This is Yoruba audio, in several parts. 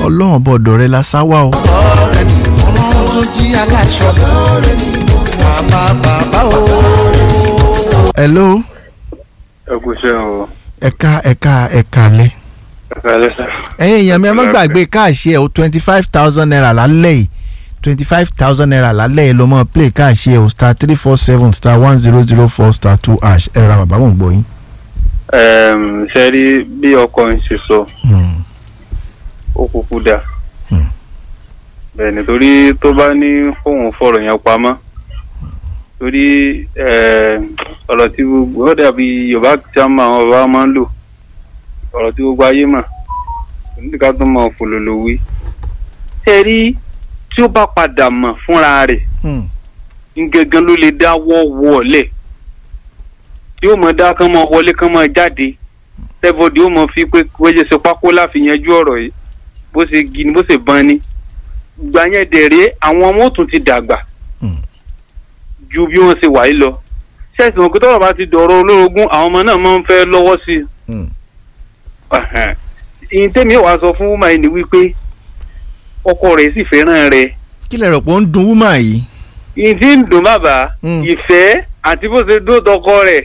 ọlọ́run bọ̀dọ̀ rẹ la sá wá o. ọ̀rẹ́ ni ọlọ́run tó jí aláṣọ bàbá bàbá o. hello ẹ kú iṣẹ́ o ẹ̀ka ẹ̀ka ẹ̀ka lẹ. ẹ̀ka ẹlẹ́sà. ẹ̀yin èèyàn mi ẹ má gbàgbé káàṣì ẹ̀ o twenty five thousand naira lálẹ́ yìí twenty five thousand naira lálẹ́ yìí ló mọ̀ play káàṣì ẹ̀ o star three four seven star one zero zero four star two hash ẹ̀ ra bàbá mò ń gbọ́ yín. ṣe rí bí ọkọ ń ṣe sọ Hmm. ó kúkú dà Hmm. bẹ́ẹ̀ nítorí tó bá ní fóun fọ̀rọ̀ yẹn pamọ́ torí eh, ọ̀rọ̀ tí gbogbo ó dàbí yorùbá tí a máa àwọn bàbá máa ń lò ọ̀rọ̀ tí gbogbo ayé mà onídìí tó máa fòlòlò wí. ṣe rí tí ó bá padà mọ̀ fúnra rẹ̀ Hmm. gangan ló lè dáwọ́ wọlé tí ó mọ̀ dá kán mọ̀ wọlé kán mọ̀ jáde tẹ́bọ̀dì ó mọ̀ fi pé wẹ́jẹ̀ ṣe pákó láfi yanjú ọ̀rọ̀ yìí bó ṣe gi ni bó ṣe ban ni gbà yẹn dẹ̀rẹ́ àwọn ọmọ òtún ti dàgbà Hmm. ju bí wọ́n ṣe wà yìí lọ ṣẹ́ẹ̀sì wọn pé tọ́rọ̀ bá ti dọ̀rọ̀ olórogún àwọn ọmọ náà máa ń fẹ́ lọ́wọ́ sí i Hmm. Ẹ̀hẹ̀n. ìyìn tẹ́mi wàá sọ fún wúmà yìí ni wípé ọkọ rẹ̀ sì fẹ́ràn rẹ̀ kí lẹ rò pé ó ń dun wúmà yìí. ìdí ń dùn bàbá Mm. ìfẹ́ àti bó ṣe dó tọkọ rẹ̀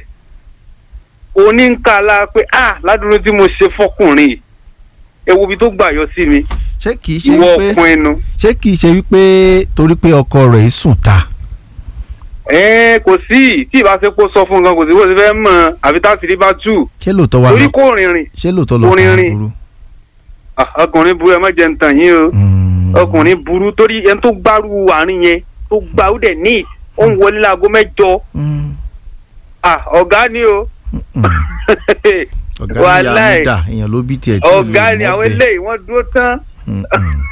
oníkàlà pé ah ládùúgbò tí mo ṣe fọkùnrin yìí ewu ibi tó gbà yọ sí mi ṣé kìí ṣe ìwọ wípé ọkùn ẹnu. ṣé kìí ṣe wípé torí pé ọkọ rẹ̀ sùn ta. ẹ kò sí tí ìbáṣepọ̀ sọ fún nǹkan kò sí bó ṣe fẹ́ mọ̀ àfi táṣìírí bá tú ṣé lóòótọ́ wà torí lọ kò rìnrìn ṣé lóòótọ́ lọ orin kàn rìn. burú. Ah, ọkùnrin burú ẹ má jẹ́ ń tàn yín o Hmm. ọkùnrin burú torí ẹni tó gbárù àárín yẹn tó gbà ó dẹ̀ ní ó ń wọlé láago mẹ́jọ Hmm. Ah, ọ̀gá ni o Hmm. ọ̀gá ni Wàláì. ìyá mi dà èèyàn ló bí tiẹ̀ tí ò lè ọ̀gá ni mọ̀ àwọn bẹ́ẹ̀. eléyìí wọ́n dúró tán Hmm, hmm.